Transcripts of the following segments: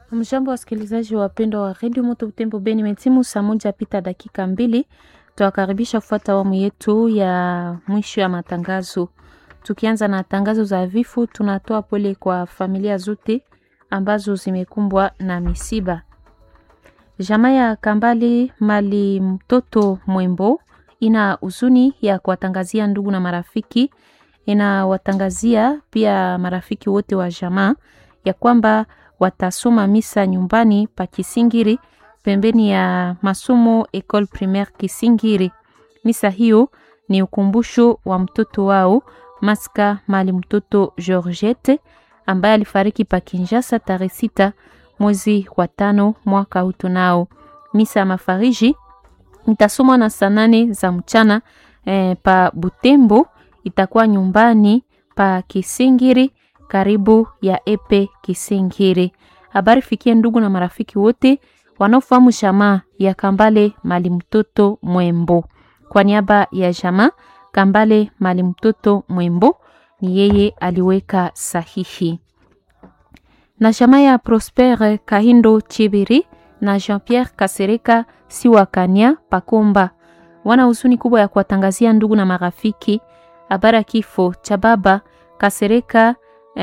Mjambo wasikilizaji wapendwa wa redio Moto Butembo Beni, metimu saa moja pita dakika mbili. Tuwakaribisha kufuata awamu yetu ya mwisho ya matangazo. Tukianza na tangazo za vifo, tunatoa pole kwa familia zote ambazo zimekumbwa na misiba. Jamaa ya Kambali mali mtoto Mwembo ina huzuni ya kuwatangazia ndugu na marafiki, inawatangazia pia marafiki wote wa jamaa ya kwamba watasoma misa nyumbani pa Kisingiri pembeni ya masomo Ecole Primaire Kisingiri. Misa hiyo ni ukumbusho wa mtoto wao Maska mali mtoto Georgette ambaye alifariki pa Kinshasa tarehe sita mwezi wa tano mwaka huu. Tunao misa ya mafariji itasomwa na saa nane za mchana eh, pa Butembo, itakuwa nyumbani pa Kisingiri karibu ya Epe Kisingiri. Habari fikie ndugu na marafiki wote wanaofahamu jamaa ya Kambale mali mtoto Mwembo. Kwa niaba ya jamaa Kambale mali mtoto Mwembo, ni yeye aliweka sahihi. Na jamaa ya Prosper Kahindo Chibiri na Jean-Pierre Kasereka Siwakania Pakomba wana huzuni kubwa ya kuwatangazia ndugu na marafiki habari ya kifo cha baba Kasereka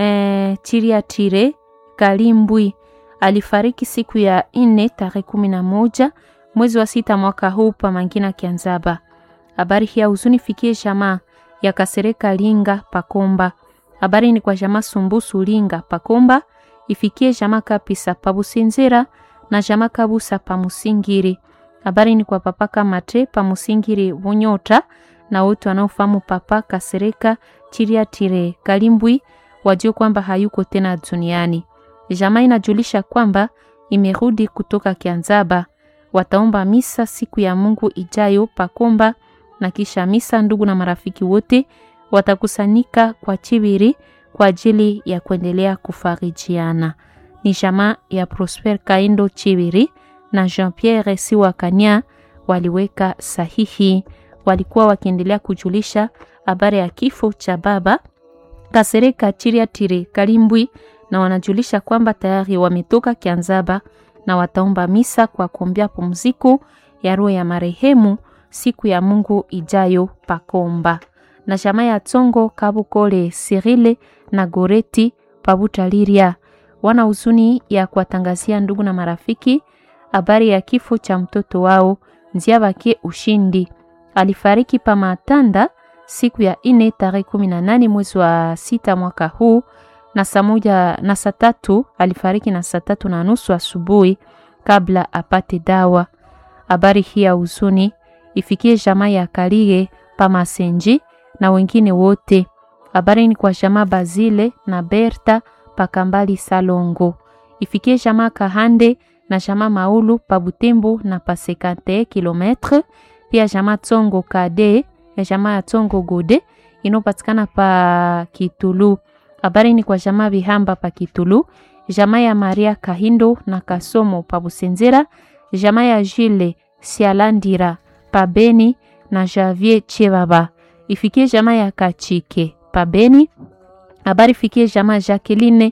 eh, Chiriatire Kalimbwi alifariki siku ya nne tarehe kumi na moja mwezi wa sita mwaka huu pa Mangina Kianzaba. Habari hii ya huzuni fikie jamaa ya Kasereka Linga Pakomba. Habari ni kwa jamaa Sumbusu Linga Pakomba, ifikie jamaa Kapisa Pabusinzira na jamaa Kabusa Pamusingiri. Habari ni kwa papa Kamate Pamusingiri Bunyota na wote wanaofahamu papa Kasereka Chiriatire Kalimbwi wajue kwamba hayuko tena duniani. Jamaa inajulisha kwamba imerudi kutoka Kianzaba. Wataomba misa siku ya Mungu ijayo Pakomba, na kisha misa ndugu na marafiki wote watakusanyika kwa Chibiri kwa ajili ya kuendelea kufarijiana. Ni jamaa ya Prosper Kaindo Chibiri na Jean-Pierre Siwakania waliweka sahihi. Walikuwa wakiendelea kujulisha habari ya kifo cha baba Kasereka Chiriatire Kalimbwi na wanajulisha kwamba tayari wametoka Kianzaba na wataomba misa kwa kuombea pumziko ya roho ya marehemu siku ya Mungu ijayo Pakomba. Na jamaa ya Tsongo Kabukole Sirile na Goreti Pabutaliria wana huzuni ya kuwatangazia ndugu na marafiki habari ya kifo cha mtoto wao Nziabake Ushindi. Alifariki pa Matanda siku ya ine tarehe kumi na nane mwezi wa sita mwaka huu na saa moja na saa tatu alifariki na saa tatu na nusu asubuhi kabla apate dawa. Habari hii ya huzuni ifikie jamaa ya Kalige Pamasenji na wengine wote. Habari ni kwa jamaa Bazile na Berta Pakambali Salongo, ifikie jamaa Kahande na jamaa Maulu pa Butembo na pa 51 kilometre, pia jamaa Tsongo Kade ya jamaa ya Tsongo Gode inopatikana pa Kitulu. Habari ni kwa jamaa Bihamba pa Kitulu, jamaa ya Maria Kahindo na Kasomo pa Busenzera, jamaa ya Jile Sialandira pa Beni na Javier Chebaba. Ifikie jamaa ya Kachike pa Beni. Habari fikie jamaa Jacqueline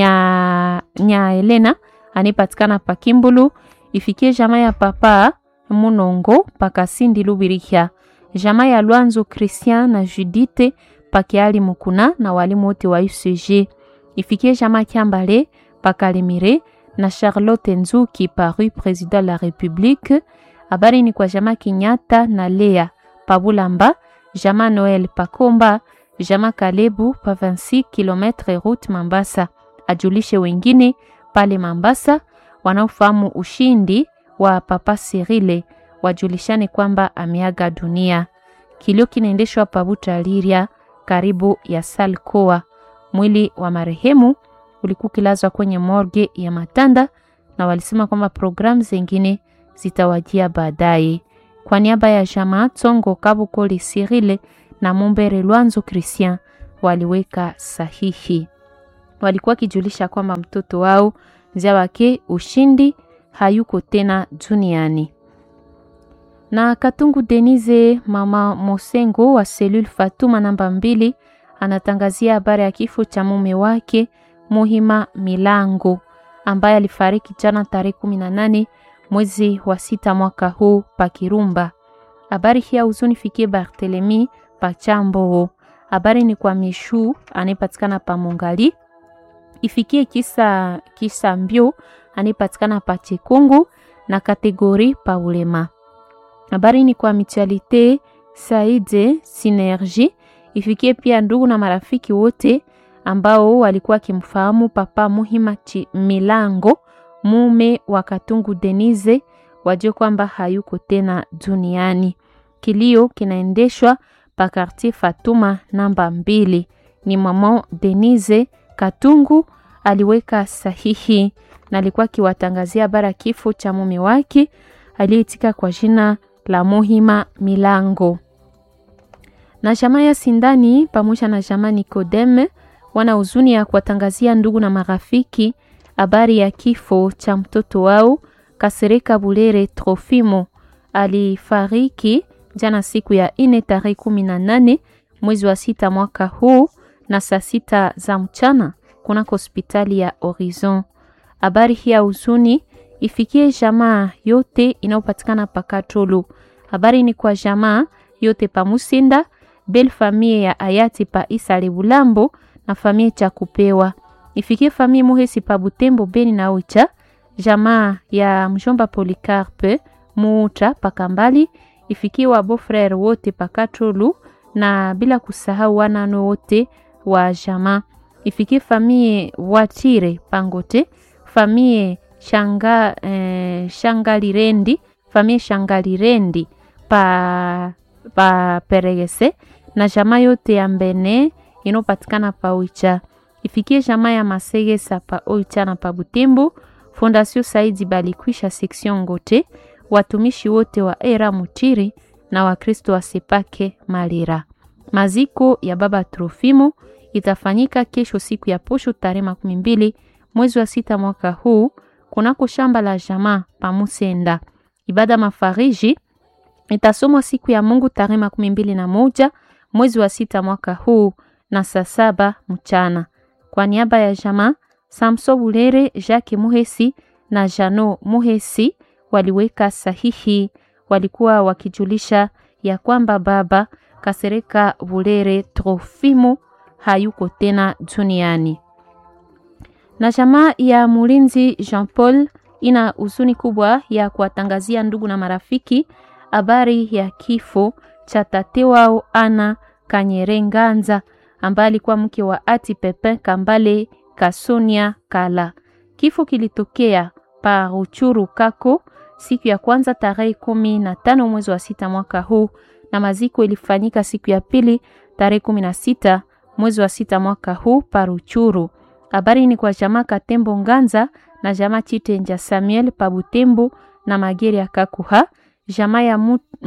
nya, nya Elena anipatikana pa Kimbulu. Ifikie jamaa ya papa Munongo pa Kasindi Lubirikia. Jamaa ya Lwanzo Christian na Judite pakiali mukuna na walimu wote wa UCG. Ifikie jamaa Kiambale pakalemire na Charlotte Nzuki pa rue Président la République. Habari ni kwa jamaa Kinyata na Lea pabulamba, jamaa Noel pakomba, jamaa Kalebu pa 26 km route Mambasa. Ajulishe wengine pale Mambasa wanaofahamu ushindi wa papa Sirile wajulishane kwamba ameaga dunia. Kilio kinaendeshwa pabuta Liria karibu ya Salkoa. Mwili wa marehemu ulikuwa kilazwa kwenye morgue ya Matanda na walisema kwamba programu zingine zitawajia baadaye. Kwa niaba ya jamaa Tsongo Kabukoli Sirile na Mumbere Lwanzo Christian waliweka sahihi. Walikuwa kijulisha kwamba mtoto wao Nziabake Ushindi hayuko tena duniani na Katungu Denise mama Mosengo wa selule Fatuma namba mbili anatangazia habari ya kifo cha mume wake Muhima Milango. ambaye alifariki jana tarehe kumi na nane mwezi wa sita mwaka huu pa Kirumba. Habari hii ya huzuni fikie Barthelemy Pachambo. Habari ni kwa Mishu anayepatikana pa Mongali, ifikie kisa kisa mbio anayepatikana pa Chikungu na kategori pa ulema. Habari ni kwa Mutualite Saide Synergie, ifikie pia ndugu na marafiki wote ambao walikuwa wakimfahamu Papa Muhima Chi Milango, mume wa Katungu Denise, wajue kwamba hayuko tena duniani. Kilio kinaendeshwa pa Quartier Fatuma namba mbili. Ni mama Denise Katungu aliweka sahihi na alikuwa akiwatangazia habari kifo cha mume wake aliyeitika kwa jina la Muhima Milango. Na jamaa ya Sindani pamoja na jamaa Nikodeme wana huzuni ya kuwatangazia ndugu na marafiki habari ya kifo cha mtoto wao Kasereka Bulere Trofimo. Alifariki jana siku ya ine tarehe kumi na nane mwezi wa sita mwaka huu na saa sita za mchana kunako hospitali ya Horizon. Habari hii ya huzuni ifikie jamaa yote inayopatikana Pakatolo. Habari ni kwa jamaa yote pa Musinda, bel famille ya hayati pa Isa Lebulambo na famille cha kupewa. Ifikie famille Muhesi pa Butembo Beni na Oicha, jamaa ya mjomba Policarpe Muuta pa Kambali, ifikie wa beau-frere wote pa Katolu na bila kusahau wanano wote wa jamaa. Ifikie famille Watire Pangote, famille Shanga eh, Shangalirendi, famille Shangalirendi pa pa Peregese na jamaa yote ya Mbene inopatikana pa Oicha. Ifikie jamaa ya Masegesa pa Oicha na pa Butembo. Fondation Saidi Balikwisha section Ngote, watumishi wote wa era Mutiri na Wakristo wa Sepake Malira. Maziko ya baba Trofimo itafanyika kesho siku ya posho tarehe makumi mbili mwezi wa sita mwaka huu kunako shamba la jamaa pa Musenda. Ibada mafariji itasomwa siku ya Mungu tarehe makumi mbili na moja mwezi wa sita mwaka huu na saa saba mchana. Kwa niaba ya jamaa Samso Bulere, Jacques Muhesi na Jano Muhesi waliweka sahihi, walikuwa wakijulisha ya kwamba baba Kasereka Bulere Trofimo hayuko tena duniani. Na jamaa ya Mulinzi Jean Paul ina huzuni kubwa ya kuwatangazia ndugu na marafiki habari ya kifo cha tate wao Ana Kanyerenganza ambaye alikuwa mke wa Ati Pepin Kambale Kasonia Kala. Kifo kilitokea pa Ruchuru Kako siku ya kwanza tarehe kumi na tano mwezi wa sita mwaka huu, na maziko ilifanyika siku ya pili tarehe kumi na sita mwezi wa sita mwaka huu pa Ruchuru. Habari ni kwa jamaa Katembo Nganza na jamaa Chitenja Samuel pa Butembo na Mageria Kakuha, jamaa ya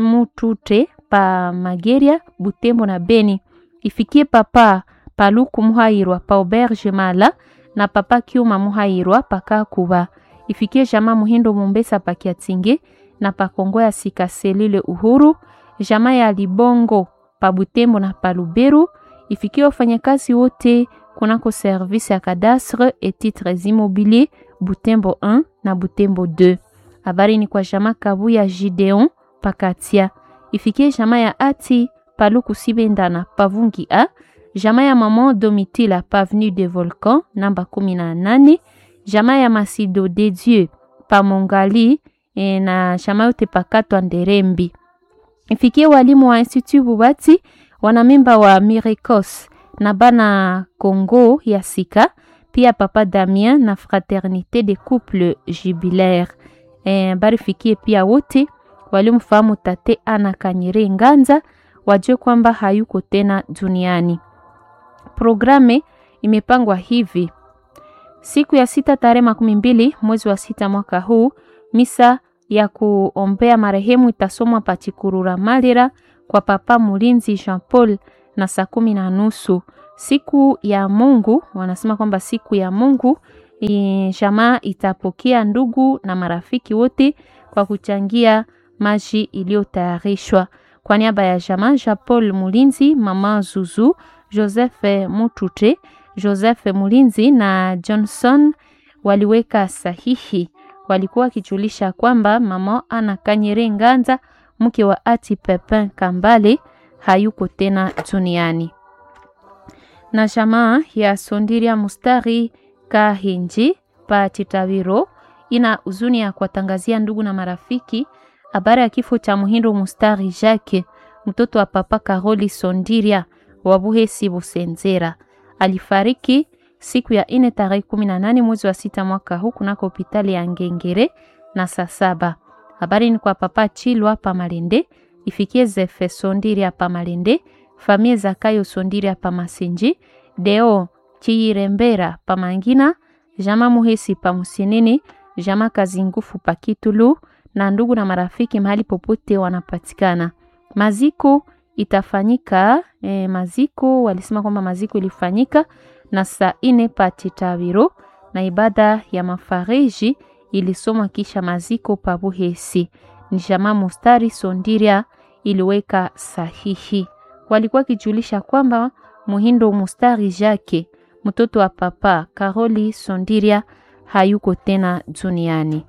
Mutute pa Mageria Butembo na Beni. Ifikie papa Paluku Muhairwa pa Auberge Mala na papa Kiuma Muhairwa pa Kakuba. Ifikie jamaa Muhindo Mumbesa pa Kiatinge na pa Kongo ya Sika Selile Uhuru, jamaa ya Libongo pa Butembo na pa Luberu. Ifikie wafanyakazi wote kunako service ya cadastre et titres immobiliers Butembo 1 na Butembo 2. Habari ni kwa jamaa Kabu ya Gideon Pakatia. Ifikie jamaa ya Ati Paluku Sibendana Pavungi A, jamaa ya Maman Domitila Pavenu de Volcan namba 18, jamaa ya Masido de Dieu pa Mongali e, na jamaa yote pakatwa Nderembi. Ifikie walimu wa Institut Bubati wanamemba wa Miricos na bana Congo ya Sika, pia papa Damien na Fraternité de Couple Jubilaire. E, bari fikie pia wote walimfahamu tate Ana Kanyere Nganza wajue kwamba hayuko tena duniani. Programe imepangwa hivi: siku ya sita tarehe makumi mbili mwezi wa sita mwaka huu, misa ya kuombea marehemu itasomwa Pachikurura Malira kwa papa Mulinzi Jean Paul na saa kumi na nusu. Siku ya Mungu wanasema kwamba siku ya Mungu jamaa itapokea ndugu na marafiki wote kwa kuchangia maji iliyotayarishwa kwa niaba ya jamaa Jean Paul Mulinzi, mama Zuzu, Joseph Mutute, Joseph Mulinzi na Johnson waliweka sahihi. Walikuwa wakijulisha kwamba mama Ana Kanyere Nganza, mke wa ati Pepin Kambale, hayuko tena duniani. Na jamaa ya Sondiria Mustari Kahinji pa Chitawiro ina huzuni ya kuwatangazia ndugu na marafiki habari ya kifo cha Muhindo Mustari Jacques, mtoto wa papa Karoli Sondiria wa Buhesi Busenzera. Alifariki siku ya ine tarehe kumi na nane mwezi wa sita mwaka huu kunako hospitali ya Ngengere na saa saba. Habari ni kwa papa Chilwa pa Malende, ifikie Zefe Sondiria pa Malende, famie Zakayo Sondiria pa Masinji, Deo Chiyirembera pa Mangina, Jama Muhesi pa Musinini, Jama Kazingufu pa Kitulu na ndugu na marafiki mahali popote wanapatikana. Maziko itafanyika eh, maziko walisema kwamba maziko ilifanyika na saa ine pa Chitawiro na ibada ya mafariji ilisomwa kisha maziko pa Buhesi. Ni jamaa Mustari Sondiria iliweka sahihi. Walikuwa kijulisha kwamba Muhindo Mustari Jacques mtoto wa papa Karoli Sondiria hayuko tena duniani.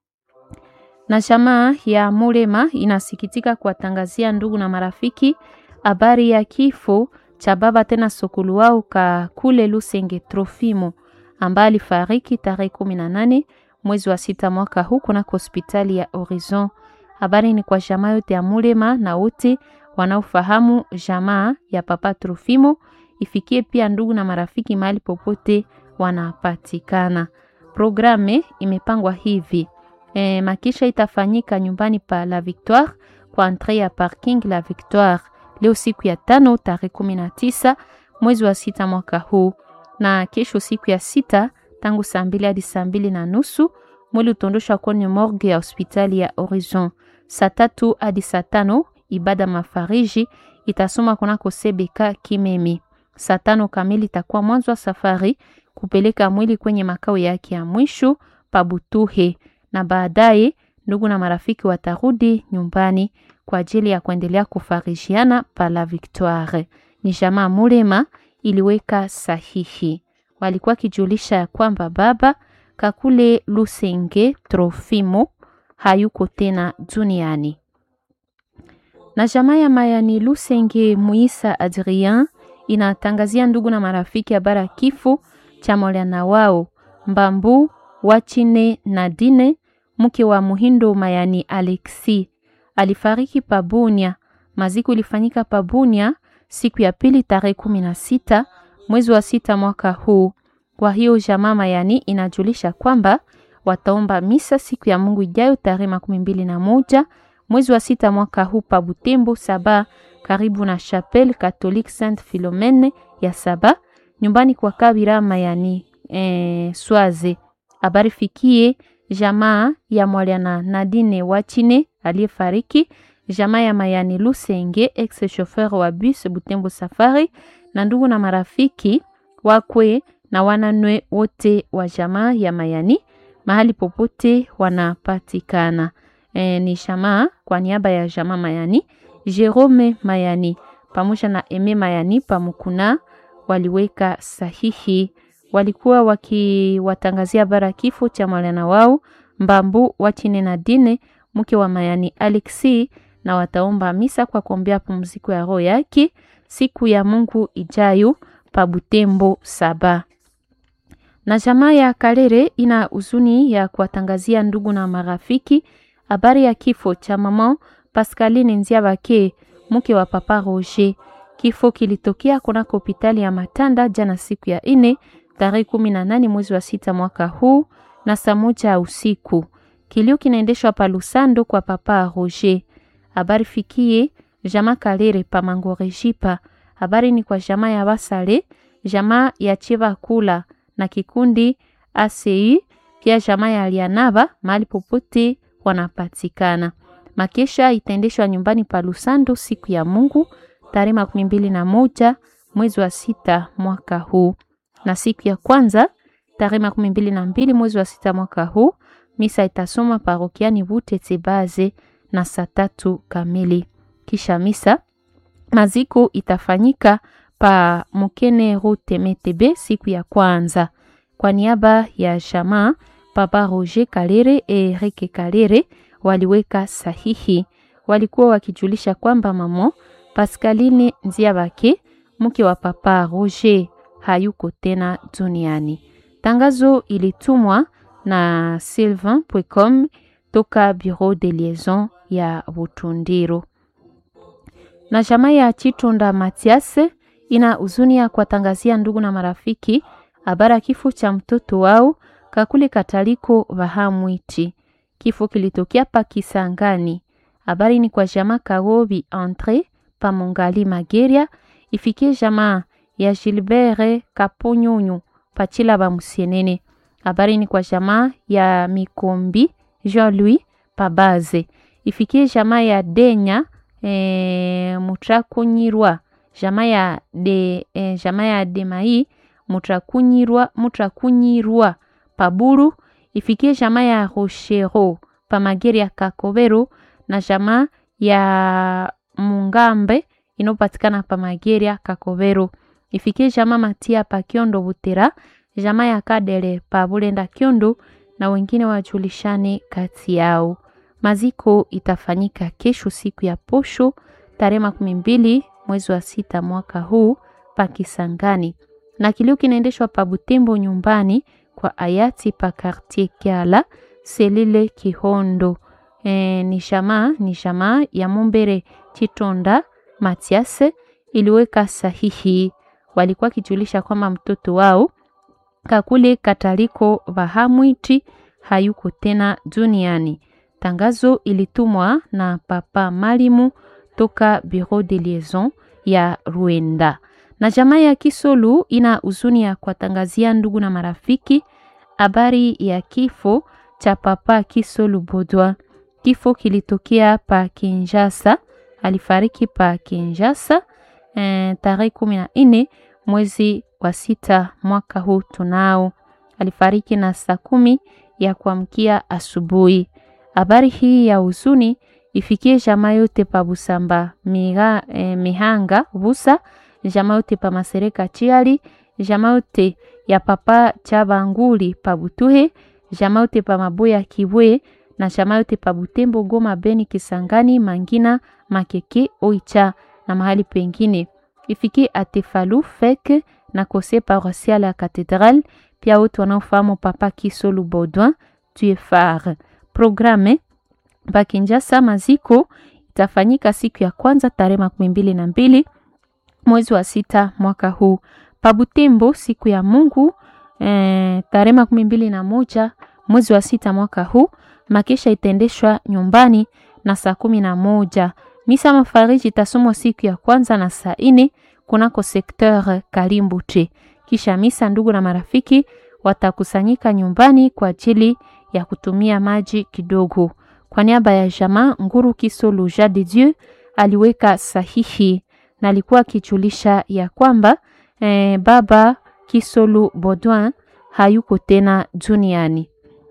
Na jamaa ya Mulema inasikitika kuwatangazia ndugu na marafiki habari ya kifo cha baba tena sokulu wao ka kule Lusenge Trofimo ambaye alifariki tarehe kumi na nane mwezi wa sita mwaka huu kunako hospitali ya Horizon. Habari ni kwa jamaa yote ya Mulema na wote wanaofahamu jamaa ya papa Trofimo, ifikie pia ndugu na marafiki mahali popote wanapatikana. Programe imepangwa hivi e, makisha itafanyika nyumbani pa La Victoire kwa entre ya parking La Victoire leo siku ya tano tarehe kumi na tisa mwezi wa sita mwaka huu, na kesho siku ya sita tangu saa mbili hadi saa mbili na nusu mwili utondoshwa kwenye morgue ya hospitali ya Horizon. Saa tatu hadi saa tano ibada mafariji itasoma kunako Sebeka Kimemi. Saa tano kamili itakuwa mwanzo wa safari kupeleka mwili kwenye makao yake ya mwisho Pabutuhe, na baadaye ndugu na marafiki watarudi nyumbani kwa ajili ya kuendelea kufarishiana pa La Victoire. Ni jamaa Mulema iliweka sahihi. Walikuwa kijulisha ya kwamba baba Kakule Lusenge Trofimo hayuko tena duniani. Na jamaa ya Mayani Lusenge Muisa Adrien inatangazia ndugu na marafiki habari ya kifo cha mwana wao Mbambu Wachine Nadine mke wa Muhindo Mayani Alexi alifariki Pabunia. Maziko ilifanyika Pabunia siku ya pili tarehe kumi na sita mwezi wa sita mwaka huu. Kwa hiyo jamaa Mayani inajulisha kwamba wataomba misa siku ya Mungu ijayo tarehe makumi mbili na moja mwezi wa sita mwaka huu pa Butembo Saba, karibu na Chapelle Catholique Sainte Philomene ya Saba, nyumbani kwa Kabira Mayani eh, Swaze. Habari fikie jamaa ya Mwaliana Nadine Wachine aliyefariki, jamaa ya Mayani Lusenge ex chauffeur wa bus Butembo Safari, na ndugu na marafiki wakwe na wananwe wote wa jamaa ya Mayani mahali popote wanapatikana. E, ni jamaa kwa niaba ya jamaa Mayani, Jerome Mayani pamoja na Eme Mayani pamukuna waliweka sahihi walikuwa wakiwatangazia bara kifo cha mwana wao Mbambu Wachine na Dine mke wa Mayani Alexi, na wataomba misa kwa kuombea pumziko ya roho yake siku ya Mungu ijayo pa Butembo Saba. Na jamaa ya Kalere ina huzuni ya kuwatangazia ndugu na marafiki habari ya kifo cha mama Pascaline Nziabake mke wa papa Roger. Kifo kilitokea kunako hospitali ya Matanda jana siku ya ine tarehe kumi na nane mwezi wa sita mwaka huu na saa moja ya usiku. Kilio kinaendeshwa pa Lusando kwa papa Roger. Habari fikie jamaa Kalere pa Mangorejipa. Habari ni kwa jamaa ya Basale, jamaa ya Chiva Kula na kikundi ACI, pia jamaa ya Alianaba mahali popote wanapatikana. Makesha itaendeshwa nyumbani pa Lusando siku ya Mungu tarehe makumi mbili na moja mwezi wa sita mwaka huu na siku ya kwanza tarehe makumi mbili na mbili mwezi wa sita mwaka huu misa itasoma parokiani Butete Baze na saa tatu kamili. Kisha misa maziko itafanyika pa Mukene Rute Metebe siku ya kwanza. Kwa niaba ya jamaa, Papa Roger Kalere e Erike Kalere waliweka sahihi. Walikuwa wakijulisha kwamba mamo Pascaline Nziabake mke wa Papa Roger hayuko tena duniani. Tangazo ilitumwa na Sylvain Pwecom toka Bureau de Liaison ya Butundiro. Na jamaa ya Chitonda Matias ina huzuni ya kuwatangazia ndugu na marafiki habari ya kifo cha mtoto wao Kakule Kataliko Vahamwiti. Kifo kilitokea pa Kisangani. Habari ni kwa jamaa Karobi Entre pa Mongali Mageria, ifikie jamaa ya Gilbert Kaponyonyo pachila ba Musienene. Habari ni kwa jamaa ya Mikombi Jean-Louis Pabaze, ifikie jamaa ya Denya e, Mutrakunyirwa jamaa ya de e, jamaa ya Demai Mutrakunyirwa Mutrakunyirwa Paburu, ifikie jamaa ya Rochero Pamageri ya Kakobero na jamaa ya Mungambe inopatikana Pamageria Kakobero, ifikie jamaa Matia pa Kiondo Butera, jamaa ya Kadele pa Bulenda Kiondo na wengine wajulishane kati yao. Maziko itafanyika kesho siku ya posho tarehe makumi mbili mwezi wa sita mwaka huu pa Kisangani, na kilio kinaendeshwa pa Butembo nyumbani kwa hayati pa Quartier Kiala Selile Kihondo. E, ni jamaa ni jamaa ya Mumbere Chitonda Matias iliweka sahihi. Walikuwa kijulisha kwamba mtoto wao Kakule Kataliko Vahamwiti hayuko tena duniani. Tangazo ilitumwa na Papa Malimu toka Bureau de Liaison ya Ruenda. Na jamaa ya Kisolu ina huzuni ya kuwatangazia ndugu na marafiki habari ya kifo cha Papa Kisolu Bodwa. Kifo kilitokea pa Kinshasa, alifariki pa Kinshasa e, tarehe kumi na nne mwezi wa sita mwaka huu tunao. Alifariki na saa kumi ya kuamkia asubuhi. Habari hii ya huzuni ifikie jamaa yote pa Busamba miga, e, Mihanga Busa, jamaa yote pa Masereka Chiali, jamaa yote ya Papa Chabanguli pa Butuhe, jamaa yote pa Maboya Kibwe na jamaa yote pa Butembo, Goma, Beni, Kisangani, Mangina, Makeke, Oicha na mahali pengine. Ifikie Atefalu Fek na kose paroisial ya Katedral, pia wote wanaofahamu Papa Kisolu Baudouin Tuefar. Programe pa Kinshasa maziko itafanyika siku ya kwanza tarehe makumi mbili na mbili mwezi wa sita mwaka huu. Pa Butembo siku ya Mungu eh, tarehe makumi mbili na moja mwezi wa sita mwaka huu. Makesha itaendeshwa nyumbani na saa kumi na moja. Misa mafariji itasomwa siku ya kwanza na saa ine kunako sekteur Kalimbute. Kisha misa, ndugu na marafiki watakusanyika nyumbani kwa ajili ya kutumia maji kidogo. Kwa niaba ya jamaa Nguru Kisolu Ja de Dieu aliweka sahihi na alikuwa akijulisha ya kwamba eh, baba Kisolu Baudouin hayuko tena duniani.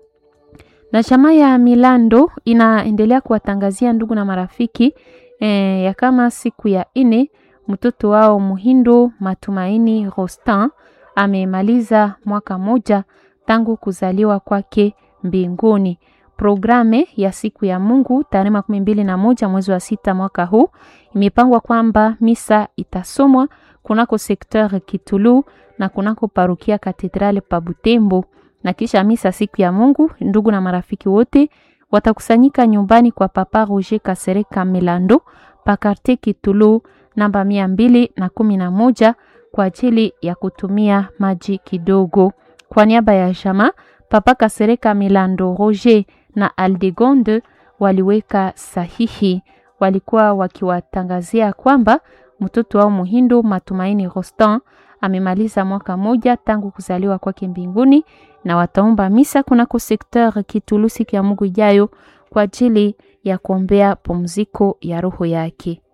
Na jamaa ya Milando inaendelea kuwatangazia ndugu na marafiki eh, ya kama siku ya ine mtoto wao Muhindo Matumaini Rostan amemaliza mwaka moja tangu kuzaliwa kwake mbinguni. Programe ya siku ya Mungu tarehe makumi mbili na moja mwezi wa sita mwaka huu imepangwa kwamba misa itasomwa kunako sekteur Kitulu na kunako parukia katedrale pa Butembo, na kisha misa siku ya Mungu, ndugu na marafiki wote watakusanyika nyumbani kwa Papa Roger Kasereka Milando pa quartier Kitulu namba mia mbili na kumi na moja kwa ajili ya kutumia maji kidogo. Kwa niaba ya jamaa Papa Kasereka Milando Roger na Aldegonde waliweka sahihi, walikuwa wakiwatangazia kwamba mtoto wao Muhindo Matumaini Rostan amemaliza mwaka moja tangu kuzaliwa kwake mbinguni, na wataomba misa kunako sekteur Kitulu siku ya Mungu ijayo kwa ajili ya kuombea pumziko ya roho yake.